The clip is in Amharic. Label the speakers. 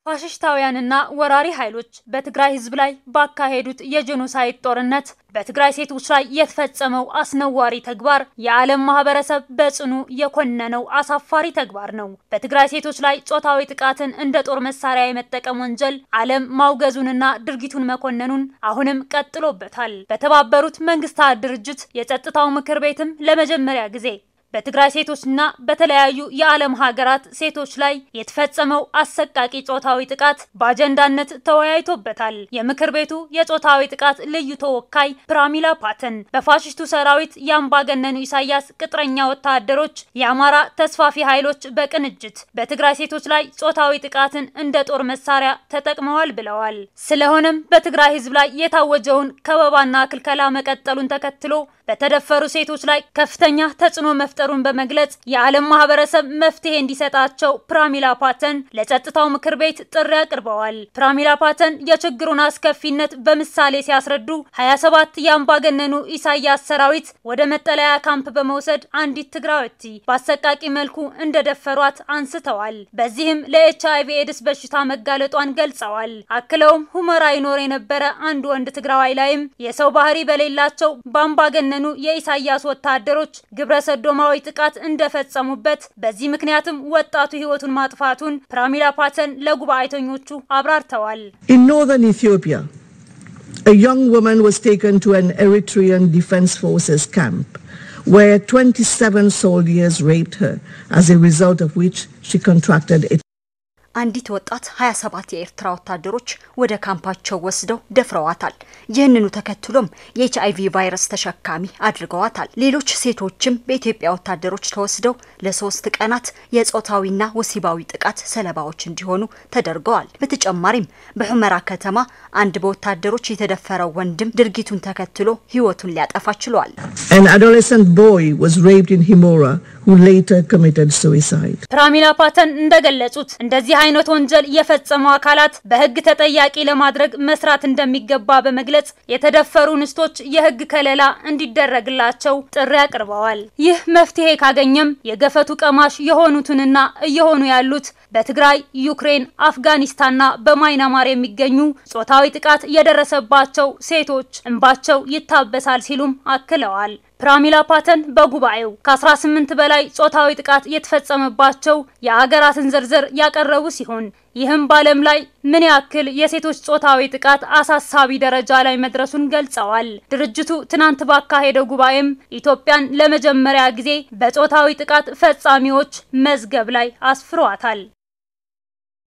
Speaker 1: ፋሽስታውያንና ወራሪ ኃይሎች በትግራይ ሕዝብ ላይ ባካሄዱት የጄኖሳይድ ጦርነት በትግራይ ሴቶች ላይ የተፈጸመው አስነዋሪ ተግባር የዓለም ማህበረሰብ በጽኑ የኮነነው አሳፋሪ ተግባር ነው። በትግራይ ሴቶች ላይ ጾታዊ ጥቃትን እንደ ጦር መሳሪያ የመጠቀም ወንጀል ዓለም ማውገዙንና ድርጊቱን መኮነኑን አሁንም ቀጥሎበታል። በተባበሩት መንግስታት ድርጅት የጸጥታው ምክር ቤትም ለመጀመሪያ ጊዜ በትግራይ ሴቶችና በተለያዩ የዓለም ሀገራት ሴቶች ላይ የተፈጸመው አሰቃቂ ጾታዊ ጥቃት በአጀንዳነት ተወያይቶበታል። የምክር ቤቱ የጾታዊ ጥቃት ልዩ ተወካይ ፕራሚላ ፓተን በፋሽስቱ ሰራዊት የአምባገነኑ ኢሳያስ ቅጥረኛ ወታደሮች የአማራ ተስፋፊ ኃይሎች በቅንጅት በትግራይ ሴቶች ላይ ጾታዊ ጥቃትን እንደ ጦር መሳሪያ ተጠቅመዋል ብለዋል። ስለሆነም በትግራይ ህዝብ ላይ የታወጀውን ከበባና ክልከላ መቀጠሉን ተከትሎ በተደፈሩ ሴቶች ላይ ከፍተኛ ተጽዕኖ መፍጠሩን በመግለጽ የዓለም ማህበረሰብ መፍትሄ እንዲሰጣቸው ፕራሚላ ፓተን ለጸጥታው ምክር ቤት ጥሪ አቅርበዋል። ፕራሚላ ፓተን የችግሩን አስከፊነት በምሳሌ ሲያስረዱ 27 የአምባገነኑ ኢሳያስ ሰራዊት ወደ መጠለያ ካምፕ በመውሰድ አንዲት ትግራዊት በአሰቃቂ መልኩ እንደደፈሯት አንስተዋል። በዚህም ለኤች አይቪ ኤድስ በሽታ መጋለጧን ገልጸዋል። አክለውም ሁመራ ይኖር የነበረ አንድ ወንድ ትግራዋይ ላይም የሰው ባህሪ በሌላቸው በአምባገነ የኢሳያስ ወታደሮች ግብረ ሰዶማዊ ጥቃት እንደፈጸሙበት በዚህ ምክንያትም ወጣቱ ህይወቱን ማጥፋቱን ፕራሚላ ፓተን ለጉባኤተኞቹ አብራርተዋል።
Speaker 2: In northern Ethiopia, a young woman was taken to an Eritrean Defense Forces camp where 27 soldiers raped her, as a result of which she contracted it.
Speaker 3: አንዲት ወጣት 27 የኤርትራ ወታደሮች ወደ ካምፓቸው ወስደው ደፍረዋታል። ይህንኑ ተከትሎም የኤች አይቪ ቫይረስ ተሸካሚ አድርገዋታል። ሌሎች ሴቶችም በኢትዮጵያ ወታደሮች ተወስደው ለሶስት ቀናት የጾታዊና ወሲባዊ ጥቃት ሰለባዎች እንዲሆኑ ተደርገዋል። በተጨማሪም በሑመራ ከተማ አንድ በወታደሮች የተደፈረው ወንድም ድርጊቱን ተከትሎ ህይወቱን ሊያጠፋ ችሏል።
Speaker 2: An adolescent boy was raped in Himora who later committed suicide.
Speaker 1: ፕራሚላ ፓተን እንደገለጹት እንደዚህ አይነት ወንጀል የፈጸሙ አካላት በህግ ተጠያቂ ለማድረግ መስራት እንደሚገባ በመግለጽ የተደፈሩ እንስቶች የህግ ከለላ እንዲደረግላቸው ጥሪ አቅርበዋል። ይህ መፍትሄ ካገኘም የገፈቱ ቀማሽ የሆኑትንና እየሆኑ ያሉት በትግራይ፣ ዩክሬን፣ አፍጋኒስታንና በማይናማር የሚገኙ ጾታዊ ጥቃት የደረሰባቸው ሴቶች እንባቸው ይታበሳል ሲሉም አክለዋል። ፕራሚላ ፓተን በጉባኤው ከ18 በላይ ጾታዊ ጥቃት የተፈጸመባቸው የአገራትን ዝርዝር ያቀረቡ ሲሆን ይህም በዓለም ላይ ምን ያክል የሴቶች ጾታዊ ጥቃት አሳሳቢ ደረጃ ላይ መድረሱን ገልጸዋል። ድርጅቱ ትናንት ባካሄደው ጉባኤም ኢትዮጵያን ለመጀመሪያ ጊዜ በጾታዊ ጥቃት ፈጻሚዎች መዝገብ ላይ አስፍሯታል።